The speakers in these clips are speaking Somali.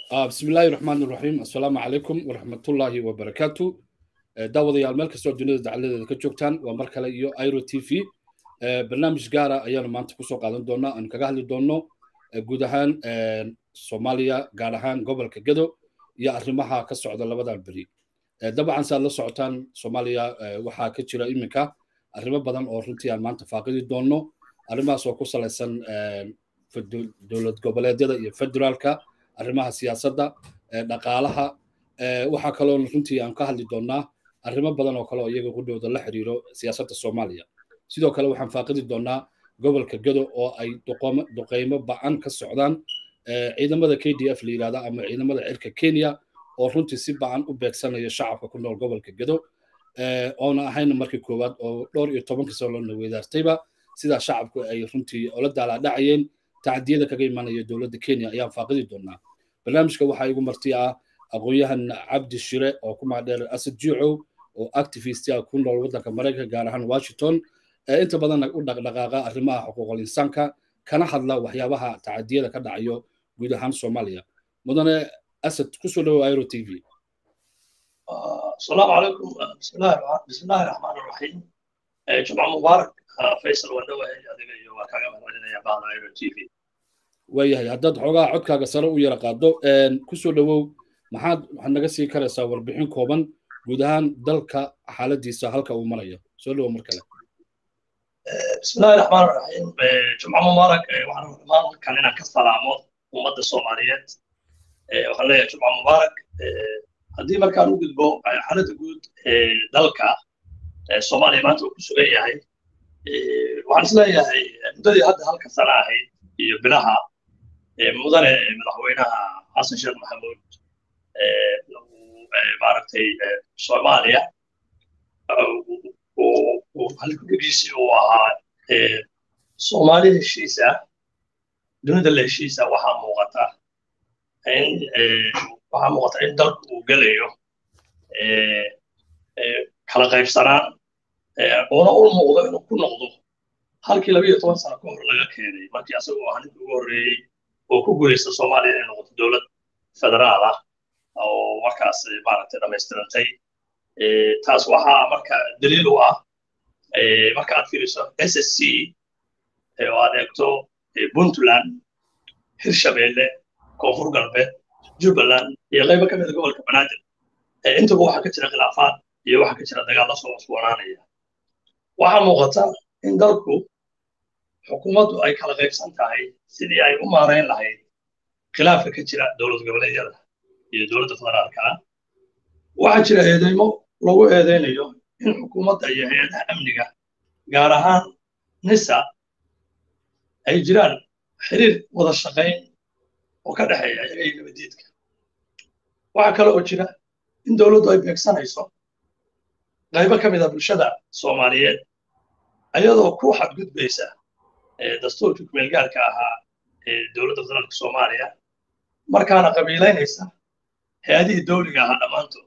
بسم الله الرحمن الرحيم السلام عليكم ورحمة الله وبركاته daawadayaal meel kastoo dunida dacaladeeda ka joogtaan waa mar kale iyo iro t v barnaamij gaara ayaanu maanta kusoo qaadan doonaa aanu kaga hadli doonno guud ahaan soomaaliya gaar ahaan gobolka gedo iyo arrimaha ka socda labadan beri dabcan saad la socotaan soomaaliya waxaa ka jira iminka arrimo badan oo runtii aan maanta faaqidi doonno arrimahaas oo ku salaysan dowlad goboleedyada iyo federaalka arrimaha siyaasadda dhaqaalaha waxaa kaloo runtii aan ka hadli doonnaa arrimo badan oo kale oo iyaga qudhowda la xiriiro siyaasadda soomaaliya sidoo kale waxaan faaqidi doonnaa gobolka gedo oo ay duqeymo ba'an ka socdaan ciidamada k d f la yidhahda ama ciidamada cirka kenya oo runtii si ba'an u beegsanaya shacabka ku nool gobolka gedo oona ahayn markii koowaad oo dhowr iyo tobankii sano la weydaartayba sidaa shacabku ay runtii ola daalaadhacayeen tacdiyada kaga imanaya dowladda kenya ayaan faaqidi doonnaa barnaamijka waxaa igu marti ah aqoon-yahan cabdi shire oo ku magdheer asad juucow oo activist ah ku nool waddanka maraykanka gaar ahaan washington inta badanna u dhaqdhaqaaqa arrimaha xuquuqul insaanka kana hadla waxyaabaha tacadiyada ka dhacayo guud ahaan soomaaliya mudane asad kusoo dhawow iro t v السلام عليكم بسم الله بسم الله الرحمن الرحيم جمعة مبارك فيصل ودوه adiga iyo waa kaaga mahadcelinaya bahda iro t v waayahay haddaad xoogaa codkaaga sare u yara qaado kusoo dhawow maxaad waxaad naga sii karaysaa warbixin kooban guud ahaan dalka xaaladiisa halka uu marayo soo dhawow mar kale بسم الله الرحمن الرحيم جمعة مبارك waxaan rabaa halkan inaan ka salaamo ummadda Soomaaliyeed waxaan leeyahay jumca mubaarak haddii markaan u gudbo xaaladda guud ee dalka Soomaaliya maanta uu ku sugan yahay waxaan isleeyahay muddadii hadda halka sana ahayd iyo bilaha mudane madaxweynaha xasan sheekh maxamuud maaragtay soomaaliya halkugiisii uu ahaa soomaali heshiisa dunida la heshiisa waxaa muuqata in waxaa muuqata in dalku uu gelayo kala qaybsanaan oona u muuqdo inuu ku noqdo halkii laba iyo toban sano ka hor laga keenay markii asagoo ah ninkii ugu horreeyey oo ku guulaysta soomaaliya inay noqoto dowlad federaal ah oo markaas maaragtay dhammaystirantay taas waxaa marka daliil u ah marka aad fiiriso s s c oo aad eegto puntland hirshabeelle koonfur galbeed jubbaland iyo qaybo ka mida gobolka banaadir intaba waxaa ka jira khilaafaad iyo waxaa ka jira dagaallo soo cusboonaanaya waxaa muuqata in dalku xukuumaddu ay kala qaybsan tahay sidii ay u maarayn lahayd khilaafka ka jira dowlad goboleedyada iyo dowladda federaalka ah waxaa jira eedeymo lagu eedeynayo in xukuumadda iyo hay-adaha amniga gaar ahaan nisa ay jiraan xiriir wada shaqayn oo ka dhexeeya iyaga iyo nabadiidka waxaa kale oo jira in dowladdu ay beegsanayso qaybo ka mida bulshada soomaaliyeed ayadoo ku xadgudbaysa dastuurkii kumeelgaarka ahaa ee dowladda federaalka soomaaliya markaana qabiilaynaysa hay-adihii dowliga ahaa dhammaantood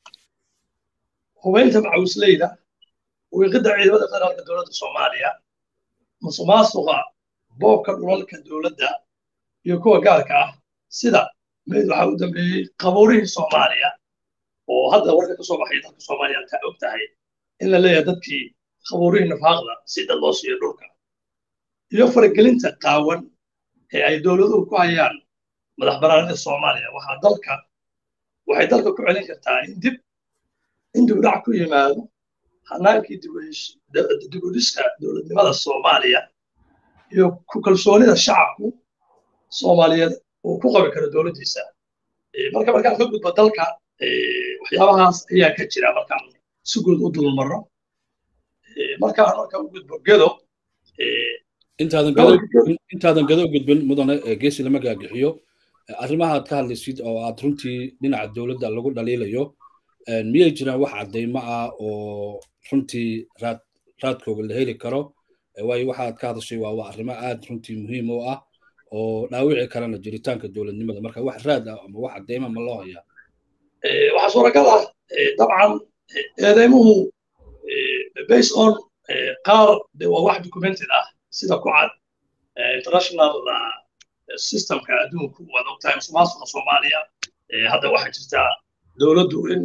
hubaynta macawisleyda wiiqidda ciidamada federaalka dowladda soomaaliya musuqmaasuqa boobka dhulalka dowladda iyo kuwa gaarka ah sida mid waxaa u dambeeyey qabuurihii soomaaliya oo hadda warka ka soo baxay dalka soomaaliya taa og tahay in la leeyahay dadkii qabuurihii nafaaqda si dad loo siiyo dhulka iyo faragelinta qaawan ee ay dowladuhu ku hayaan madax banaanida soomaaliya waxaa dalka waxay dalka ku celin kartaa in dib in dibdhac ku yimaado hanaankii dibudhiska dowladnimada soomaaliya iyo ku kalsoonida shacabku soomaaliyeed uu ku qabi karo dowladdiisa marka markaan ka gudbo dalka waxyaabahaas ayaa ka jira markaan si guud u dulmarro markaan marka u gudbo gedo intaadan gado gudbin mudane geesi lama gaagixiyo arrimaha aad ka hadlaysid oo aad runtii dhinaca dowladda lagu dhaliilayo miyay jiraan wax caddaymo ah oo runtii raad raadkooga la heli karo waayo waxa aad ka hadashay waa waa arrimo aad runtii muhiim u ah oo dhaawici karana jiritaanka dowladnimada marka wax raad ah ama wax caddayma ma loo hayaa waxaa suuragal ah dabcan eedeymuhu based on qaar de waa wax documented ah sida ku cad international systemka adduunku waad ogtahay musuqmaasuqa soomaaliya hadda waxaa jirtaa dowladdu in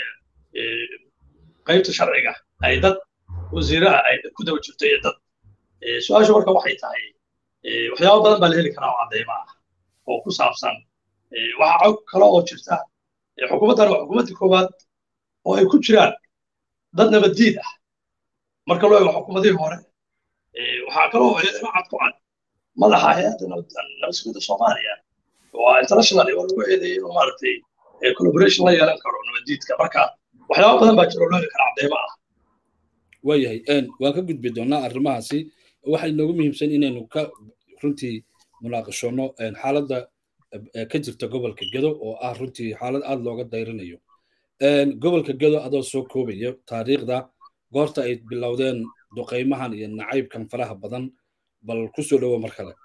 qaybta sharciga ay dad wasiiraha ay ku daba jirto iyo dad su-aashu marka waxay tahay waxyaabo badan baa la heli karaa oo cadeyma ah oo ku saabsan waxaa cog kale oo jirta xukuumaddan waa xukuumaddii koowaad oo ay ku jiraan dad nabaddiid ah marka loo eego xukuumadihii hore waxaa kaloo eedama cad ku cad madaxa hay-adda nabadsugidda soomaaliya waa international oo lagu eedeeyey inuu maaragtay collaboration la yeelan karo nabaddiidka marka waxyaaba badan baa jira oo loo heli kara cadeymo ah waayahay waan ka gudbi doonaa arrimahaasi waxay noogu muhiimsan inaynu ka runtii munaaqashoono xaaladda ka jirta gobolka gedo oo ah runtii xaalad aad looga dayrinayo gobolka gedo adoo soo koobaya taariikhda goorta ay bilowdeen duqaymahan iyo nacaybkan faraha badan bal ku soo dhowo mar kale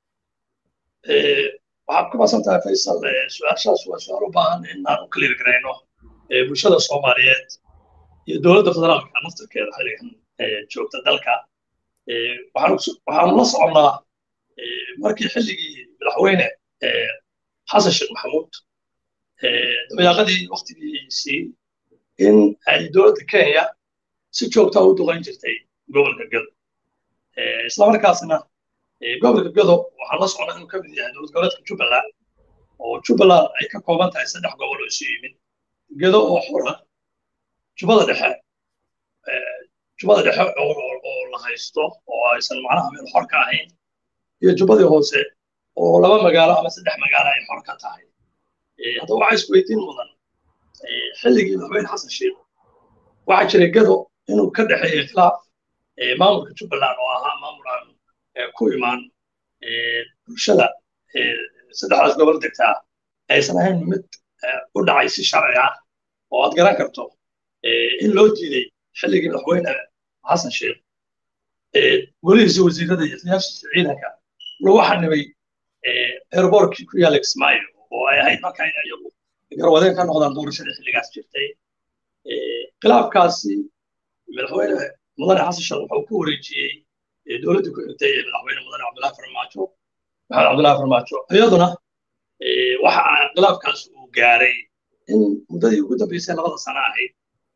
waxaad ku basan tahay faysal su-aashaas waa su-aal u baahan in aan u kaliir garayno bulshada soomaaliyeed iyo dowladda federaalka naftarkeeda xilligan joogta dalka waxaanu la soconnaa markii xilligii madaxweyne xasan sheekh maxamuud dabayaaqadii waktigiisii in ay dowladda kenya si joogta u duqayn jirtay gobolka gado islamarkaasna gobolka gado waxaan la socnaa inuu ka mid yahay dowlad goboleedka jubbaland oo jubbaland ay ka kooban tahay saddex gobol oo isu yimid gado oo xura jubbada dhexe jubbada dhexe oo la haysto oo aysan macnaha meel xor ka ahayn iyo jubbadii hoose oo laba magaalo ama saddex magaalo ay xor ka tahay haddaba waxaa isweydiin mudan xilligii madaxweyne xasan sheekh waxaa jiray gado inuu ka dhexeeyey khilaaf maamulka jubbaland oo ahaa maamul aan ku imaan bulshada saddexdaas gobol degtaa aysan ahayn mid u dhacay si sharci ah oo aad garan karto in loo diiday xilligii madaxweyne xasan sheekh golihiisa wasiirada iyo siyaashiisa ciidanka lagu xanibay airbortkii ku yaalla kismaayo oo ay ahayd marka in iyagu garwadeen ka noqdaan doorashadii xilligaas jirtay khilaafkaasi madaxweyne mudane xasan sheekh wuxuu ku wareejiyey dowladdii ku xigtay ee madaxweyne mudane cabdullahi farmaajo maxamed cabdullahi farmaajo iyaduna waxa khilaafkaas uu gaaray in muddadii ugu dambeysay labada sano ahayd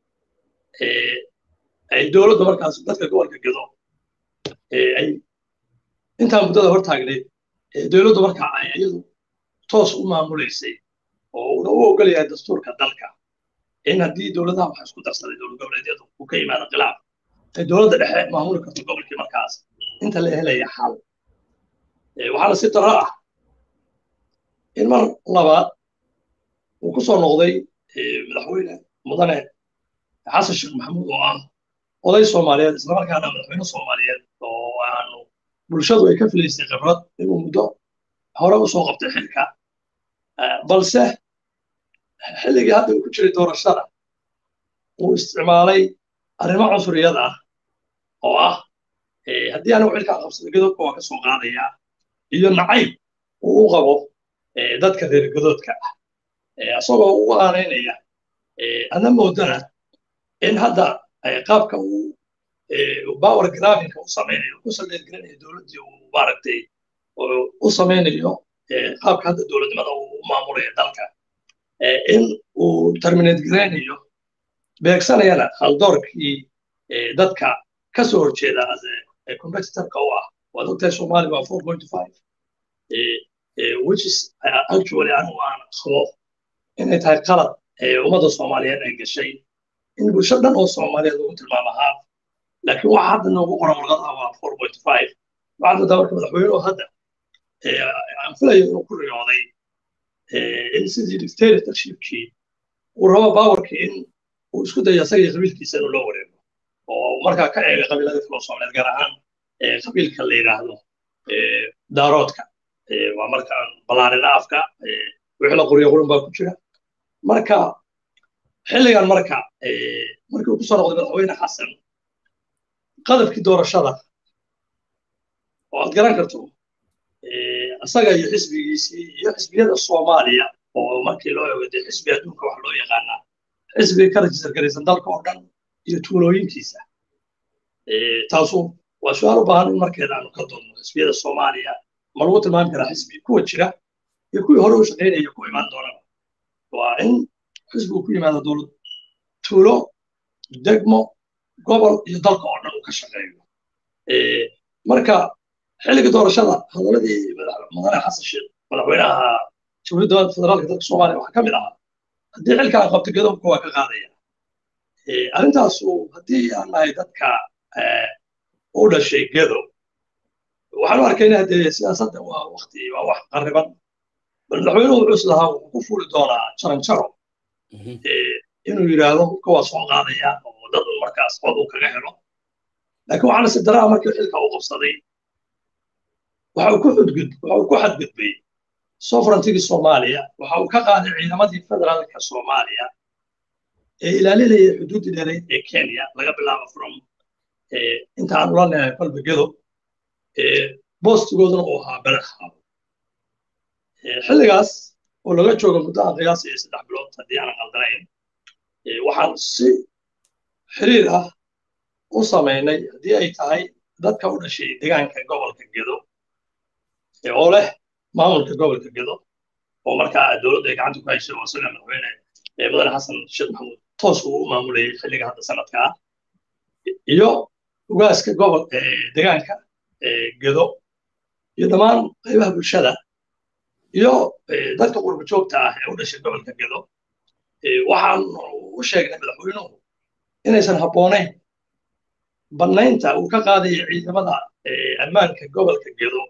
ay dowladdu markaas dadka gobolka gado ay intaa muddada hor taagneyd dowladdu marka ay iyadu toos u maamulaysay oo una u ogol yahay dastuurka dalka in haddii dowladaha waxa isku darsaday dowlad goboleedyadu uu ka yimaado khilaaf ay dowladda dhexe maamuli karto gobolkii markaas inta la helaya xal waxaana si daro ah in mar labaad uu ku soo noqday madaxweyne mudane xasan sheekh maxamuud oo ah oday soomaaliyeed islamarkaana madaxweyne soomaaliyeed oo aanu bulshadu ay ka filaysay khibrad inuu muddo hore u soo qabtay xilka balse xilligii hadda uu ku jiray doorashada uu isticmaalay arrimo cunsuriyad ah oo ah haddii anigu xilkaa qabsado gadoodka waa ka soo qaadaya iyo nacayb uu u qabo dadka reer gadoodka ah isagoo u aanaynaya adna moodana in hadda qaabka uu power grafinka u samaynayo ku saldheergelinayo dowladdii uu maaragtay u samaynayo qaabka hadda dowladnimada uu u maamulayo dalka in uu terminate garaynayo beegsanayana haldoorkii dadka ka soo horjeeda competitorka u ah waad ogtahay soomaali waa four point five which is actually anigu aan qabo inay tahay qalad ummadda soomaaliyeed ay gashay in bulsho dhan oo soomaaliyeed lagu tilmaamo haaf laakiin waxa hadda noogu qoran warqadaha waa four point five waxaad moodaa marka madaxweynuhu hadda aan filayo inuu ku riyooday in sidii dictatorshipkii uu rabo bawarkii in uu isku dayo asaga iyo qabiilkiisa inuu loo wareego oo markaa ka eega qabiilada kale oo soomaaliyeed gaar ahaan qabiilka la yidhaahdo daaroodka waa markaan balaarina afka wixii la qoriyo qurun baa ku jira marka xilligan marka markii uu ku soo noqday madaxweyne xasan qadabkii doorashada oo aad garan karto isaga iyo xisbigiisii iyo xisbiyada soomaaliya oo markii loo eego dee xisbi adduunka wax loo yaqaanaa xisbiga ka rajistar garaysan dalka oo dhan iyo tuulooyinkiisa taasu waa su-aal u baahan in markeeda aanu ka doonno xisbiyada soomaaliya ma lagu tilmaami karaa xisbi kuwa jira iyo kuwii hore u shaqaynaya ku imaan doonaba waa in xisbigu ku yimaado dowlad tuulo degmo gobol iyo dalka oo dhan uu ka shaqeeyo marka xilliga doorashada hadaladii mudane xasan sheekh madaxweynaha jamhuuriyadda federaalka dalka soomaaliya waxaa ka mid ahaa haddii xilka aan qabto gadobka waa ka qaadaya arrintaasu haddii aan nahay dadka u dhashay gedo waxaan u arkaynaa dee siyaasadda waa wakti waa wax qarriban madaxweynuhu wuxuu islahaa wuxuu ku fuuli doonaa jaranjaro inuu yidhaahdo kuwaa soo qaadaya oo dad uu markaas cod uu kaga helo laakiin waxaana si daraa markii xilka uu qabsaday waxa uu ku xudgud waxa uu ku xadgudbay sovereigntigii soomaaliya waxa uu ka qaaday ciidamadii federaalka soomaaliya ee ilaalinaya xuduuddii dheereyd ee kenya laga bilaabo from inta aan ula leeyahay kolbegedo boostigooduna uu ahaa beledxaabo xilligaas oo laga joogo muddo aan qiyaasaya saddex bilood haddii aanan qaldanayn waxaan si xiriir ah u samaynay haddii ay tahay dadka u dhashay deegaanka gobolka gedo oo leh maamulka gobolka gedo oo markaa dowladda ay gacanta ku haysay oo isaga madaxweyne mudane xasan sheekh maxamuud toos uu u maamulayay xilliga hadda sanadkaa iyo ugaaska gobol deegaanka gedo iyo dhammaan qaybaha bulshada iyo dadka qurba joogta ah ee u dhashay gobolka gedo waxaan u sheegnay madaxweynuhu inaysan habboonayn bannaynta uu ka qaadaya ciidamada ammaanka gobolka gedo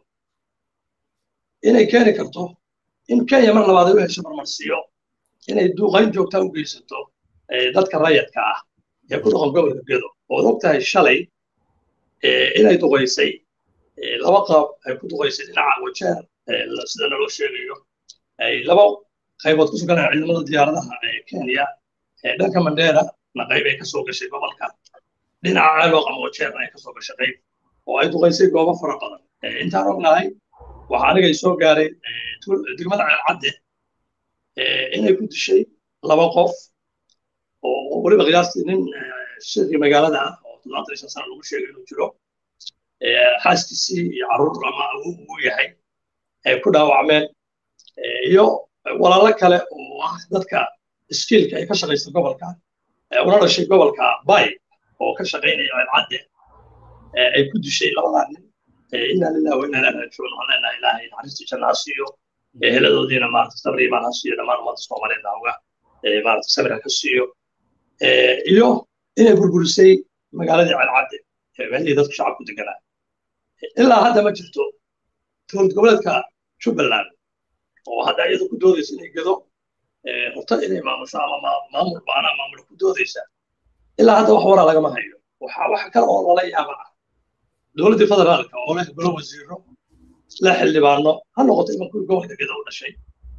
inay keeni karto in kenya mar labaad ay u hesho marmarsiyo inay duuqayn joogtaa u geysato dadka rayadka ah ee ku dhaqan gobolka gedo ood og tahay shalay inay duqaysay laba qaab ay ku duqaysay dhinaca wajeer sida naloo sheegayo ay laba qaybood ku suganayaan ciidamada diyaaradaha ee kenya dhanka mandera na qayb ay kasoo gashay gobolka dhinaca ceelooq ama wajeer ay kasoo gashay qayb oo ay duqaysay goobo fara badan intaan ognahay waxa anigay soo gaaray degmada ceelcadde inay ku dishay laba qof oo weliba qiyaastii nin shirkii magaalada ah oo toddobaatan iyo shan sana lagu sheegay inuu jiro xaaskiisii iyo carruur ama awow uu yahay ay ku dhaawacmeen iyo walaalo kale oo ah dadka iskiilka ay ka shaqaysta gobolka una dhashay gobolka bay oo ka shaqaynaya ceelcadde ay ku dishay labadaa nin inaa lilah wa inaa ilaa raajicuun waxaan leenahay ilaahay naxariistii janna ha siiyo heladoodiina maarata sabri imaan ha siiyo dhammaan ummadda soomaaliyeed hawga maarata sabir ha ka siiyo iyo inay burburisay magaaladii ceelcadde meelihii dadku shacabku deganaa ilaa hadda ma jirto dowlad goboleedka jubbaland oo hadda iyadu ku doodaysa inay gedo rabto inay maamusho ama maamul baana maamul ku doodaysa ilaa hadda wax waraa lagama hayo waxa wax kale oo lala yaaba ah dowladdii federaalka oo leh golo wasiiro la xildhibaano ha noqoto iman kuwii gobolka gedo u dhashay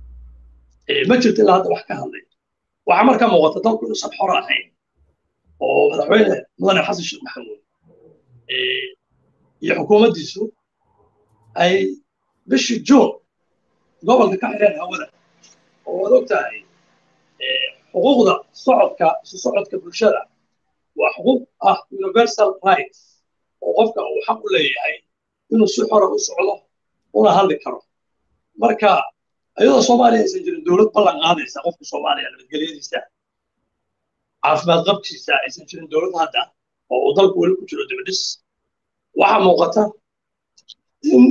ma jirto ilaa hadda wax ka hadlay waxaa markaa muuqata dalku inuusan xor ahayn oo madaxweyne mudane xasan sheekh maxamuud iyo xukuumaddiisu ay bishii juun gobolka ka xireen hawada oo waad og tahay xuquuqda socodka isu socodka bulshada waa xuquuq ah universal rights oo qofka uu xaq u leeyahay inuu si xora u socdo una hadli karo marka iyadoo soomaaliya aysan jirin dowlad ballan qaadaysa qofka soomaaliya nabadgelyadiisa caafimaad qabkiisa aysan jirin dowlad hadda oo uu dalku weli ku jiro dibadhis waxaa muuqata in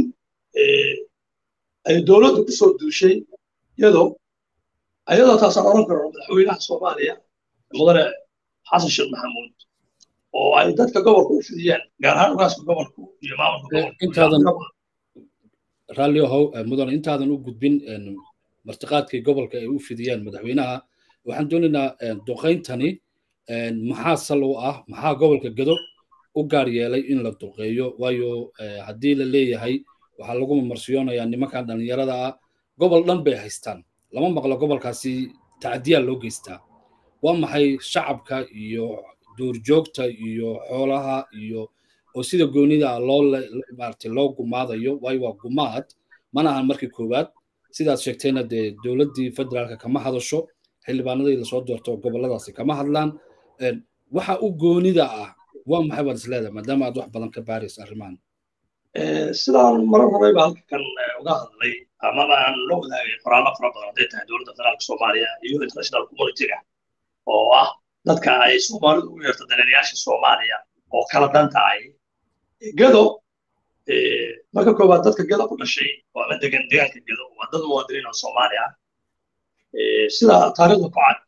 ay dowladdu ku soo duushay iyadoo iyadoo taasaan oran karo madaxweynaha soomaaliya mudane xasan sheekh maxamuud oo ay dadka gobolka u fidiyeen gaar ahaan ugaaska gobolku iyo maamulka raalli ahow mudane intaadan u gudbin martiqaadkii gobolka ay u fidiyeen madaxweynaha waxaan doonaynaa duqayntani maxaa sal u ah maxaa gobolka gedo u gaar yeelay in la duqeeyo waayo haddii la leeyahay waxaa lagu mamarsiyonayaa nimankan dhallinyarada ah gobol dhan bay haystaan lama maqlo gobolkaasi tacdiyaa loo geystaa waa maxay shacabka iyo duurjoogta iyo xoolaha iyo oo sida goonida loo maaragtay loo gumaadayo waayo waa gumaad mana ahan markii koowaad sidaad sheegtayna dee dowladdii federaalka kama hadasho xildhibaanadii lasoo doorto gobolladaasi kama hadlaan waxa u goonida ah waa maxay baad isleedahay maadaama aad wax badan ka baaraysa arrimahan sidaan marar horeyba halkan uga hadlay amaba aan la wadaagay qoraallo fara badan hadday tahay dowladda federaalka soomaaliya iyo international communityga oo ah dadka ay soomaalidu ugu yeerto daneerayaasha soomaaliya oo kala dan tahay gedo marka koowaad dadka gedo ku dhashay oo ama degan deegaanka gedo waa dad muwaadiniin oo soomaali ah sida taariikhda ku cad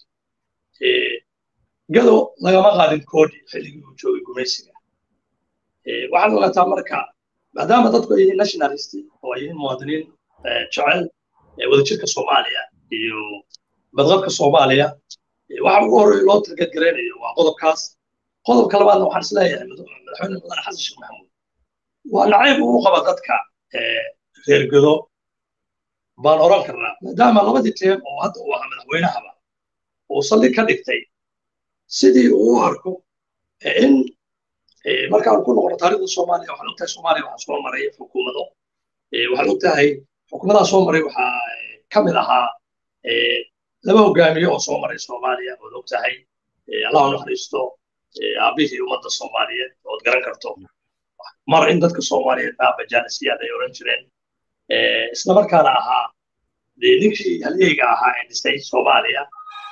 gedo lagama qaadin koodi xilligii uu joogay gumaysiga waxaad ogaataa marka maadaama dadku ay yihiin nationalist oo ay yihiin muwaadiniin jecel wadajirka soomaaliya iyo badqabka soomaaliya waxa ugu horreeya loo targetgaraynayo waa qodobkaas qodobka labaadna waxaan isleeyahay madaxweyne mudane xasan sheekh maxamuud waa nacayb uu qaba dadka reer gedo baan oran karnaa maadaama labadii teem oo hadda uu ahaa madaxweynahaba uu saldhig ka dhigtay sidii uu u arko in markaan ku noqono taariikhda soomaaliya waxaan ogtahay soomaaliya waxaa soo maray xukuumado waxaan ogtahay xukuumadaha soo maray waxaa ka mid ahaa laba hogaamiye oo soo maray soomaaliya ood ogtahay allah u naxariisto aabihii ummadda soomaaliyeed ood garan karto mar in dadka soomaaliyeed aaba jaalisiyaad ay oran jireen isla markaana ahaa dee ninkii halyeyga ahaa ee dhistay soomaaliya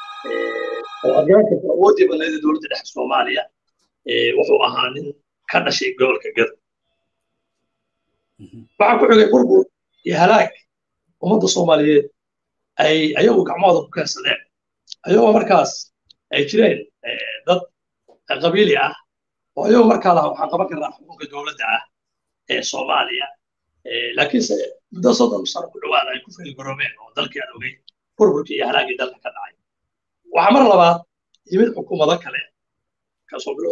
oo aad garan karto awooddii badneed ee dowladda dhexe soomaaliya wuxuu ahaa nin ka dhashay gobolka gado waxaa ku xigay burbur iyo halaag ummadda soomaaliyeed ay ayagu gacmahooda ku keensadeen ayagoo markaas ay jireen dad qabiili ah oo ayagu markaa laha waxaan qaban karnaa xukunka dowladda ah ee soomaaliya laakiinse muddo soddon sano ku dhowaada ay ku feelgaroobeen oo dalkii aan ogey burburkii iyo halaagii dalka ka dhacay waxaa mar labaad yimid xukuumado kale kasoo bilow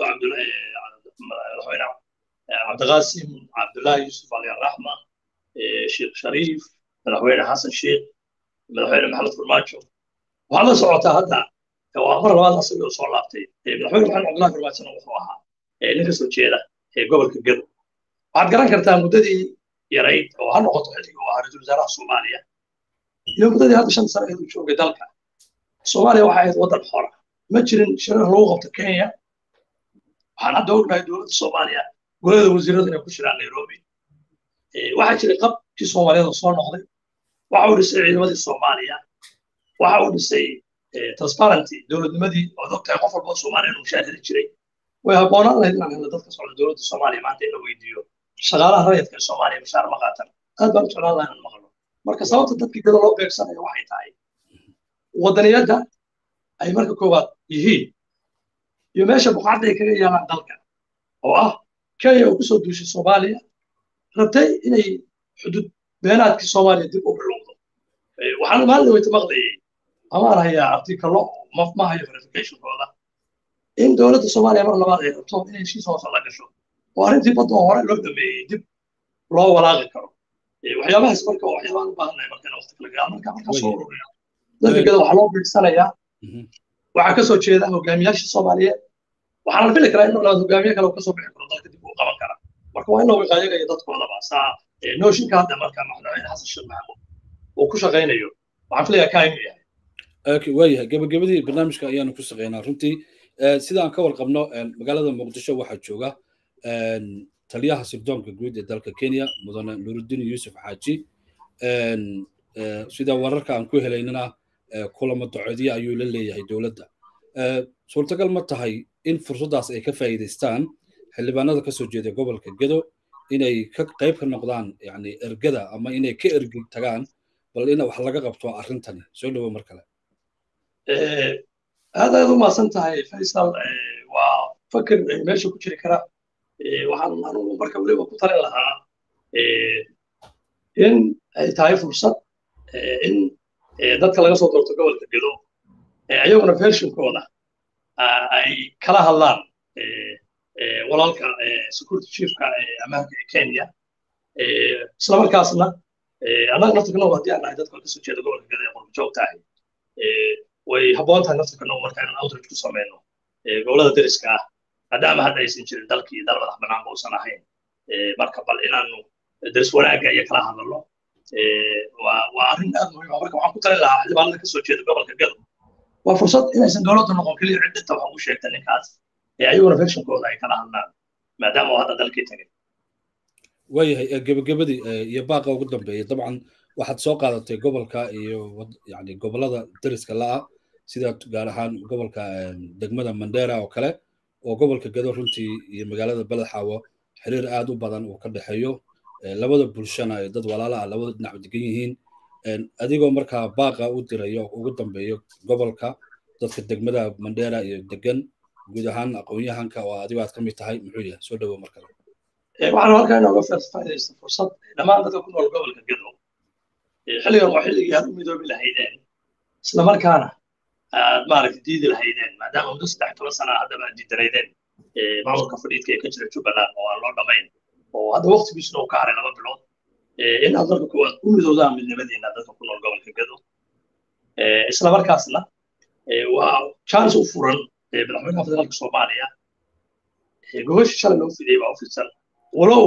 madaxweyne cabdiqaasim cabdullaahi yusuf ali araxma sheekh shariif madaxweyne xasan sheekh madaxweyne maxamed farmaajo waxaad la socotaa hadda waa mar labaad asagoo soo laabtay madaxweyne maxamed cabdullahi farmaajona wuxuu ahaa nin ka soo jeeda gobolka gedo waxaad garan kartaa muddadii yarayd oo ha noqoto xilligii uu ahaa ra-iisul wasaaraha soomaaliya iyo muddadii hadda shan sano uu joogay dalka soomaaliya waxay ahayd waddan xora ma jirin shirar lagu qabto kenya waxaan hadda ognahay dowladda soomaaliya golada wasiiradu inay ku jiraan nairobi waxaa jiray qabkii soomaaliyada soo noqday waxa uu dhisay ciidamadii soomaaliya waxa uu dhisay transparency dowladnimadii ood ogtahay qof walba soomaaliya inuu mushaahidi jiray way habboonaan lahayd inaan helno dadka socda dowladda soomaaliya maanta in la weydiiyo shaqaalaha rayidka ee soomaaliya mushaar ma qaatan aad baan u jeclaan lahaa inaan maqlo marka sababta dadkii gado loo beegsanayo waxay tahay waddaniyadda ay marka koowaad yihiin iyo meesha buqacadda ay kaga yaalaan dalka oo ah kenya oo kusoo duushay soomaaliya rabtay inay xuduud beenaadkii soomaaliya dib u bilowdo waxaan maalin weyta maqlayay amaan hayaa artikalo ma hayo verificationkooda in dowladda soomaaliya mar labaad ay rabto inay heshiis hoose la gasho oo arrintii badda oo hore loo dhameeyey dib loo walaaqi karo waxyaabahaas marka waxyaabaan u baahannahay marka waqti kala gaal marka markaa soo ururiya dadka gada waxaa loo beegsanayaa waxaa kasoo jeeda hogaamiyaasha soomaaliyeed waxaana fili karaa in labaad hogaamiye kale kasoo bixi karo dalka dib uu qaban karaa marka waa in la wiqaayagayo dadkoodaba saa nooshinka hadda marka madaxweyne xasan sheekh maxamuud uu ku shaqaynayo waxaan filayaa kaa inuu yahay waayahay gabagabadii barnaamijka ayaanu ku shaqeynaa runtii sida aan ka warqabno magaalada muqdisho waxaa jooga taliyaha sirdoonka guud ee dalka kenya mudane nuruddin yuusuf xaaji sida wararka aan ku helaynana kulamo docoodyo ayuu la leeyahay dowladda suurtagal ma tahay in fursaddaas ay ka faa'iidaystaan xildhibaanada ka soo jeeda gobolka gedo inay ka qayb ka noqdaan yani ergada ama inay ka ergi tagaan bal in wax laga qabto arrintani soo dhowo mar kale aad aad u maasan tahay faysal waa fakir meesha ku jiri kara waxaan anugu marka weliba ku talin lahaa in ay tahay fursad in dadka laga soo doorto gobolka gedo ayaguna versionkooda ay kala hadlaan walaalka security chiefka ammaanka ee kenya isla markaasna annaga naftirkanow haddii aan nahay dadka kasoo jeeda gobolka gedo ee qurbajoog tahay way habboon tahay naftirkanow marka inaan outreach ku sameyno gobolada deriska ah maadaama hadda aysan jirin dalkii dal madax bannaan ba uusan ahayn marka bal inaanu deris wanaagga iyo kala hadalno waa arrin aad muhiim ah marka waxaan ku talin lahaa xildhibaanada kasoo jeeda gobolka gado waa fursad inaysan dowladda noqon keliya cid dhinta waxaan u sheegta ninkaas ee ayaguna versionkooda ay kala hadlaan maadaama uu hadda dalkii tagay waayahay gebagabadii iyo baaqa ugu dambeeyay dabcan waxaad soo qaadatay gobolka iyo yani gobolada dariska la'a sida gaar ahaan gobolka degmada mandera oo kale oo gobolka gado runtii iyo magaalada beledxaawo xiriir aad u badan uu ka dhexeeyo labada bulshana ay dad walaala ah labada dhinac degan yihiin adigoo markaa baaqa u dirayo ugu dambeeyo gobolka dadka degmada mandera iyo degan guud ahaan aqoon-yahanka oo adigo aad ka mid tahay muxuu yahay soo dhowo mar kale waxaan halkaa inooga faa'iidaysta fursad dhammaan dadka ku nool gobolka gado xilligan waa xilligii aad u midoobi lahaydeen isla markaana aad maaragtay diidi lahaydeen maadaama muddo saddex toban sana haddaba aad diidanaydeen maamulka fadhiidka ee ka jira jubbaland oo aan loo dhamayn oo hadda waqtigiisuna uu ka haray laba bilood in aad marka kuwaad u midoodaan midnimadiina dadka ku nool gobolka gado isla markaasna waa chance u furan madaxweynaha federaalka soomaaliya gogosha shalay loo fidiyey baa u fidsan walow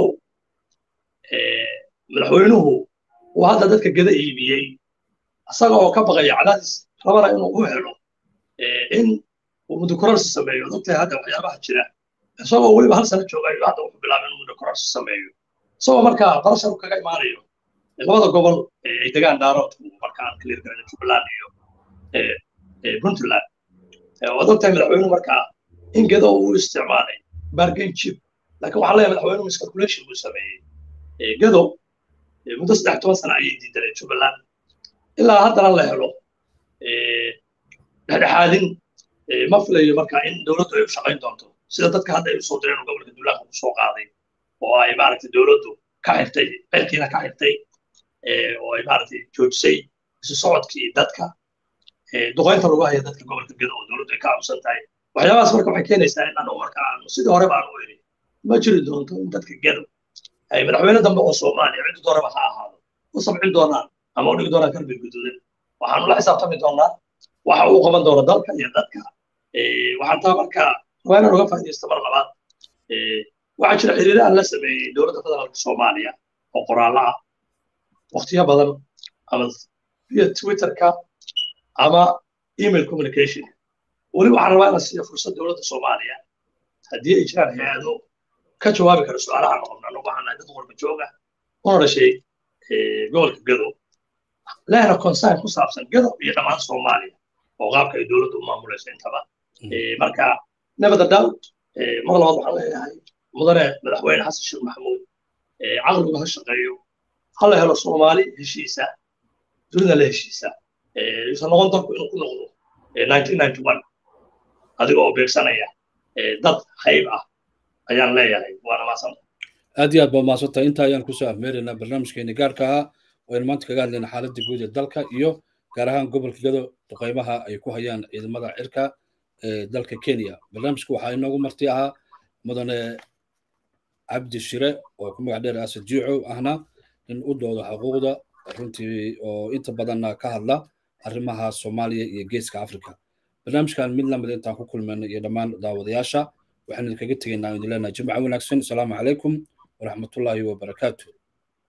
madaxweynuhu uu hadda dadka gada iibiyey isaga oo ka baqaya cadaadis rabana inuu u helo in uu muddo kororsi sameeyo dadka hadda waxyaabaha jira isagoo weliba hal sano jooga ayuu hadda wuxuu bilaabay inuu muddo kororsi sameeyo isagoo markaa qarashar kaga imaanayo labada gobol ay degaan daaroodku marka aan clear garana jubbaland iyo puntland waad ogtahay madaxweynuhu markaa in gado uu isticmaalay bargain chip laakiin waxaa leeyahay madaxweynuhu miscalculation buu sameeyey gado muddo saddex toban sana ayay diidaneen jubbaland ilaa haddana la helo dhexdhexaadin ma filayo marka in dowladdu ay u shaqayn doonto sida dadka hadda ay usoo direen gobolka duulaanka ku soo qaaday oo ay maaragtay dowladdu ka xirtay ceelkiina ka xirtay oo ay maaragtay joojisay isu socodkii dadka duqaynta lagu haya dadka gobolka gado oo dowladdu ay ka aamusan tahay waxyaabahaas marka waxay keenaysaa in anu marka aanu sidii hore baanu iri ma jiri doonto in dadka gado ay madaxweyne dambe oo soomaaliya ciddi dooraba ha ahaado u sabcin doonaan ama u dhigi doonaan kalbi guduudan waxaanu la xisaabtami doonaa waxa uu qaban doono dalka iyo dadka waxaan taa marka waa inaan uga faa'iidaysto mar labaad waxaa jira xiriire aan la sameeyey dowladda federaalka soomaaliya oo qoraallo ah waqtiyo badan ama via twitterka ama email communication weli waxaan rabaa inaan siiyo fursad dowladda soomaaliya haddii ay jiraan hay-ado ka jawaabi kara su-aalaha noqon annagu waxaan nahay dad qorba jooga una dhashay gobolka gado lehna concern ku saabsan gado iyo dhammaan soomaaliya oo qaabka ay dowladdu u maamulayso intaba marka never doubt mar labaad waxaan leeyahay mudane madaxweyne xasan sheekh maxamuud caqligu ha shaqeeyo ha la helo soomaali heshiisa dunida la heshiisa yuusan noqon dalku inuu ku noqdo adiga oo beegsanaya dad hayb ah ayaan leeyahay waana maasanta aad iyo aad baa maadsantahay intaa ayaan kusoo afmeeraynaa barnaamijkeeni gaarka ahaa oo aynu maanta kaga hadlayna xaaladda guud ee dalka iyo gaar ahaan gobolka gado duqaymaha ay ku hayaan ciidamada cirka ee dalka kenya barnaamijka waxaa inoogu marti ahaa mudane cabdi shire oo ku magac dheer asad jiicow ahna in u doodo xuquuqda runtii oo inta badanna ka hadla arrimaha soomaaliya iyo geeska africa barnaamijkan mid lamid intaan ku kulmayna iyo dhammaan daawadayaasha waxaan idinkaga tegaynaa idin leenahay jimca wanaagsan asalaamu calaykum waraxmatullaahi wabarakaatu